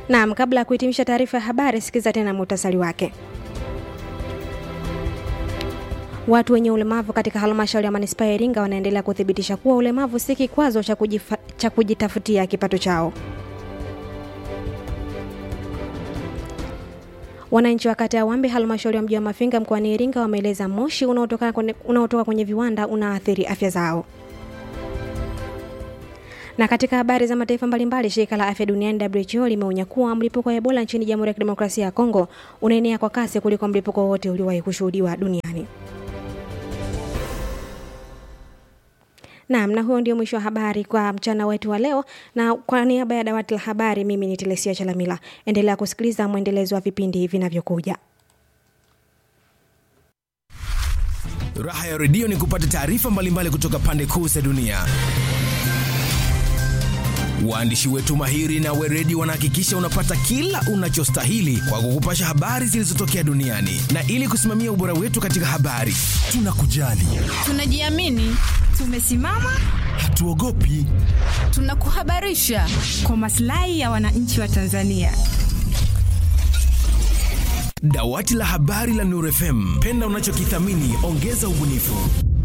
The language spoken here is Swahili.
Naam, kabla ya kuhitimisha taarifa ya habari, sikiza tena muhtasari wake. Watu wenye ulemavu katika halmashauri ya manispaa ya Iringa wanaendelea kuthibitisha kuwa ulemavu si kikwazo cha, kujifa, cha kujitafutia kipato chao. Wananchi wa kata ya Wambe halmashauri ya mji wa Mafinga mkoani Iringa wameeleza moshi unaotoka kwenye, unaotoka kwenye viwanda unaathiri afya zao. Na katika habari za mataifa mbalimbali, shirika la afya duniani WHO limeonya kuwa mlipuko wa Ebola nchini Jamhuri ya Kidemokrasia ya Kongo unaenea kwa kasi kuliko mlipuko wowote uliowahi kushuhudiwa duniani. Naam, na huo ndio mwisho wa habari kwa mchana wetu wa leo, na kwa niaba ya dawati la habari, mimi ni Telesia Chalamila. Endelea kusikiliza mwendelezo wa vipindi vinavyokuja. Raha ya redio ni kupata taarifa mbalimbali kutoka pande kuu za dunia. Waandishi wetu mahiri na weredi wanahakikisha unapata kila unachostahili kwa kukupasha habari zilizotokea duniani, na ili kusimamia ubora wetu katika habari, tunakujali, tunajiamini, tumesimama, hatuogopi, tunakuhabarisha kwa maslahi ya wananchi wa Tanzania. Dawati la habari la Nuru FM, penda unachokithamini, ongeza ubunifu.